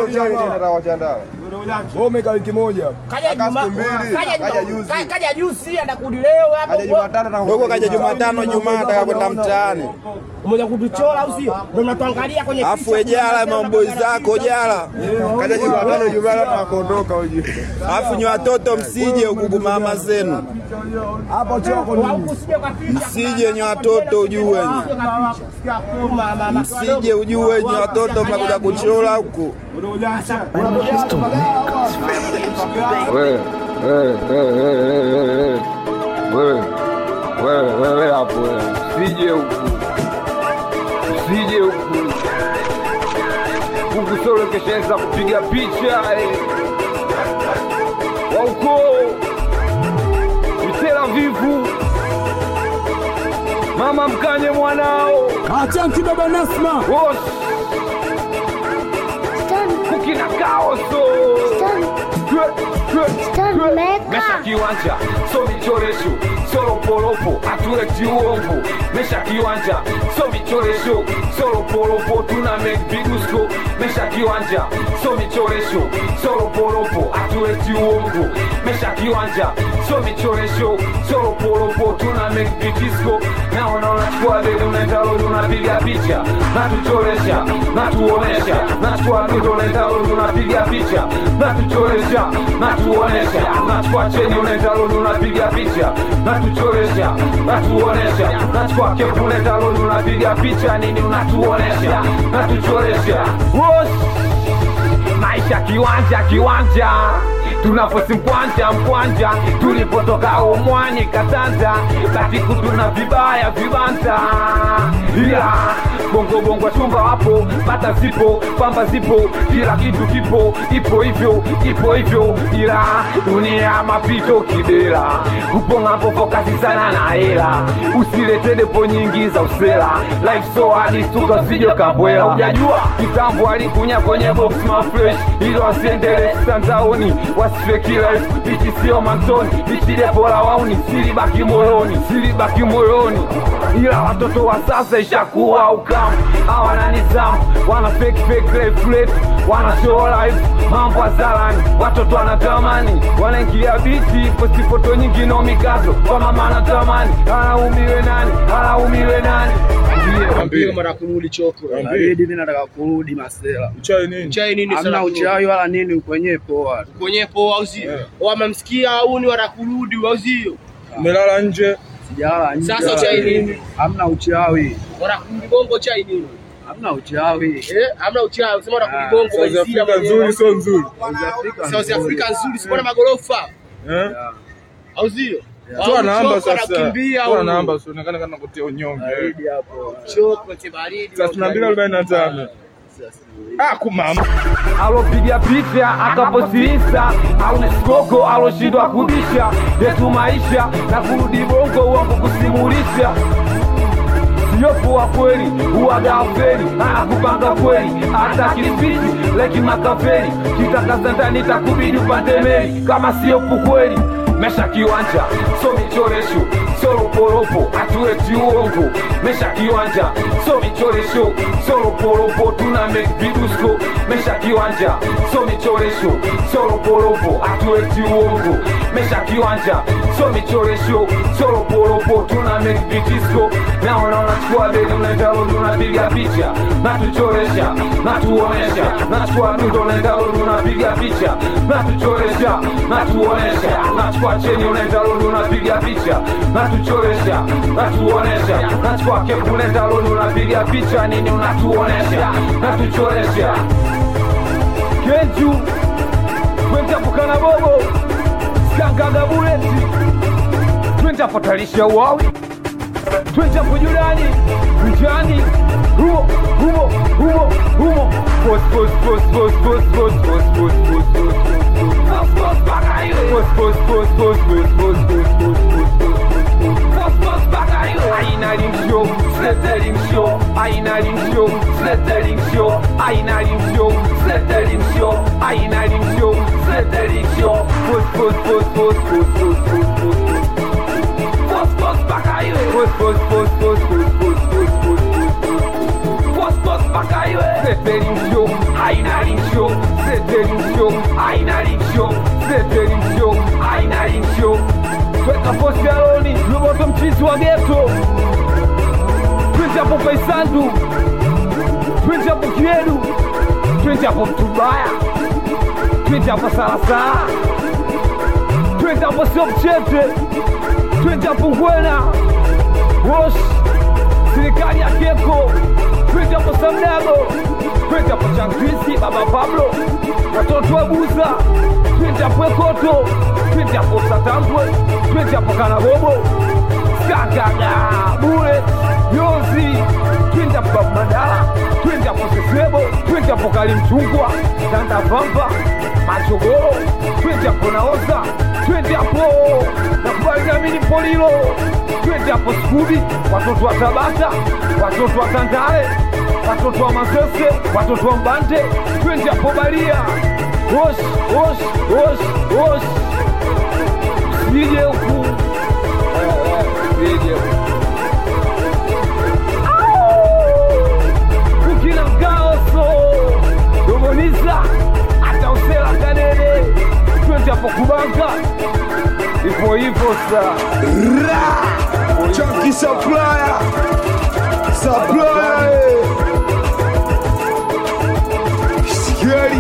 Wewe umekaa wiki moja. Kaja Juma, siku mbili, kaja kaja Juma, juzi. ka- kaja juzi anakurudi leo hapo. Dogo kaja Jumatano, Jumaa ataka kwenda mtaani. Umoja kutuchora au sio? Ndio mnatuangalia kwenye Afu picha. ejala mamboy zako jala. Kaja Jumatano, Jumaa akaondoka uje. Afu nyi watoto msije huku mama zenu. Hapo choko Au nini? usije kwa picha. Msije nyi watoto ujue nyi. Msije ujue nyi watoto mnakuja kuchora huku. Wewe, wewe, wewe, wewe, wewe, wewe, wewe, wewe hapo wewe, usije huku, usije huku huku, solo keshaanza kupiga picha eh. wa uko Tel Avivu, mama mkanye mwanao Achanti baba Nasma. Wosh. kukina kaoso mesha kiwanja so michoresho so roporopo atuleti uongo mesha kiwanja so michoresho so roporopo tuna make bigusko mesha kiwanja so michoresho so roporopo atuleti uongo mesha kiwanja so michoresho so roporopo tuna make bigisko naona unachukua dede unaenda lodi unapiga picha natuchoresha natuonesha nachukua dede unaenda lodi unapiga picha natuchoresha natuonesha nachukua cheni unaenda lodi unapiga picha natuchoresha natuonesha nachukua kepu unaenda lodi unapiga picha nini unatuonesha natuchoresha Wosh! maisha kiwanja kiwanja tunafosi mkwanja mkwanja tulipotoka umwani katanda katiku tuna vibaya vibanda ila bongo bongo chumba wapo bata zipo pamba zipo kila kitu kipo ipo hivyo ipo hivyo ila dunia mapito kibela upo ng'ambo fokasi sana na hela usilete depo nyingi za usela life so hadi stuka usije kabwela ujajua kitambo alikunya kwenye box mafresh ili wasiendele mtandaoni wasife kila bichi sio mantoni bichi depo la wauni silibaki moyoni silibaki moyoni ila watoto wa sasa ishakuwa ukamu hawana nizamu wana fake fake life life wana show life mambo azalani watoto wanatamani wanaingia bichi posti foto nyingi no mikazo kwa mama anatamani alaumiwe nani alaumiwe nani Ambie. mara kurudi choko Ambie. mimi nataka kurudi masela Uchai nini? chai nini Hamna sana uchawi wala nini kwenye poa. kwenye poa au sio Yeah. wamemsikia au ni wanakurudi au sio Umelala nje. Sijalala nje. Sasa wala uchawi nini. nini? Hamna uchawi. wanakurudi bongo chai nini Hamna uchawi. eh hamna uchawi sema wanakurudi Ah, bongo South waisia Africa nzuri sio nzuri. South Africa nzuri sipona magorofa Eh? au sio Toa namba Choko sasa. anakimbia Toa au namba usionekane kana kutia unyonge. Baridi hapo. choko baridi Thelathini na mbili arobaini na tano. Ah, kumama. alopiga picha akapostilisa au skoko aloshindwa kubisha yetu maisha na kurudi bongo uongo kusimulisha siyokuwa kweli uwagaferi anakupanga kweli hata kispiji leki makaferi kitakaza ndani takubidi upande meli kama siyopu kweli mesha kiwanja so michoresho so roporopo atuleti uongo mesha kiwanja so michoresho so roporopo tuna make vidusko mesha kiwanja so michoresho so roporopo atuleti uongo mesha kiwanja so michoresho so roporopo tuna make vidisko naona unachukua beli unaenda lodi unapiga picha natuchoresha natuonesha nachukua dundo unaenda lodi unapiga picha natuchoresha natuonesha nachukua cheni unaenda lodi unapiga picha natuchoresha natuonesha nachukua kepu unaenda lodi unapiga picha nini unatuonesha natuchoresha kenju kwentapukana bobo skangaga buleti twentapotalisha uwawi twende kujulani mjani humo humo humo humo pos pos pos pos pos pos pos pos pos pos pos pos baka iwe pos pos pos pos pos pos pos pos pos pos pos pos baka iwe aina limsho sletting show aina limsho sletting show aina limsho sletting show aina limsho sletting show pos pos pos pos pos pos pos pos pos Pos, pos, baka iwe Pos, pos, pos, pos, pos, pos, pos, pos, pos, pos, pos, pos, baka iwe Sletting show, aina limsho setelingsho aina lingsho setelingsho aina lingsho tweka posti aloni lumoto mchizi wa geto twende hapo paisandu twende hapo kiedu twende hapo mtubaya twende hapo salasala twende hapo sio mchete twende hapo ngwena wosh serikali ya keko twende hapo samdago twende hapo changwisi baba pablo watoto wa buza twende hapo ekoto twende hapo satambwe twende hapo kanagobo skagaga bure yozi twende hapo babu mandala twende hapo sesebo twende hapo kalimchungwa tandavamba machogoro twende hapo naoza twende hapo nakubaliamini polilo twende hapo skudi watoto wa tabata watoto wa tandale watoto wa masese watoto wa mbande twende hapo balia wosh wosh wosh wosh sije huku Eh, eh, sije huku ukina mkaoso domoniza hata usela kadede twende hapo kubanga ipo hivyo sa Chunky supplier. Supplier. eh. Scary.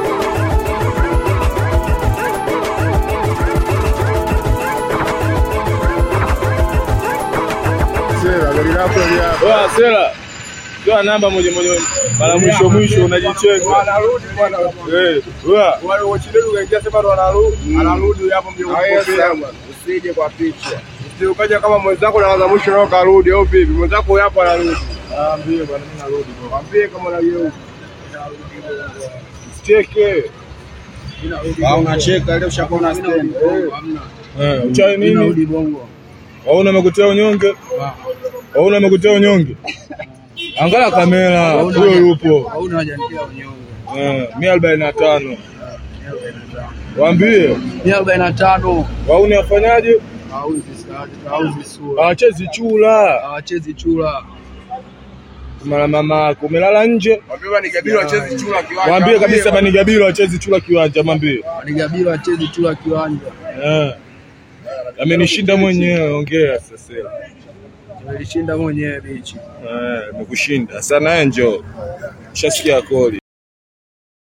Sera, gari lako lia. Oa Sera. Toa namba moja moja mara mwisho mwisho unajichenga. Wanarudi bwana. Eh, oa. Wale wachiledu kaingia sema ndo wanarudi. Anarudi hapo mje kupokea. Usije kwa picha. Sio ukaja kama mwenzako na za mwisho nao karudi au vipi? Mwenzako huyo hapo anarudi. Ambie bwana mimi narudi bwana. Mwambie kama unageuka. Cheke. Au unacheka leo ushapona stand. Eh, uchawi nini? Narudi bongo. Wauna amekutia unyonge? Wauna amekutia unyonge? Angalia kamera, huyo yupo. Au unajanikia unyonge. Eh, mia arobaini na tano. Waambie Mia arobaini na tano. wauni afanyaje? Hauzi sadi, hauzi sura. Hawachezi chula. Hawachezi chura. Mara mama yako umelala nje. Mwambie ni kabila wachezi chura kiwanja. Mwambie kabisa Banigabilo hachezi chula kiwanja, mwambie. Wanigabila hawachezi chura kiwanja. Eh. Amenishinda mwenyewe, ongea sasa. Nilishinda mwenyewe bichi. Eh, nimekushinda. Sana njoo. Shasikia koli.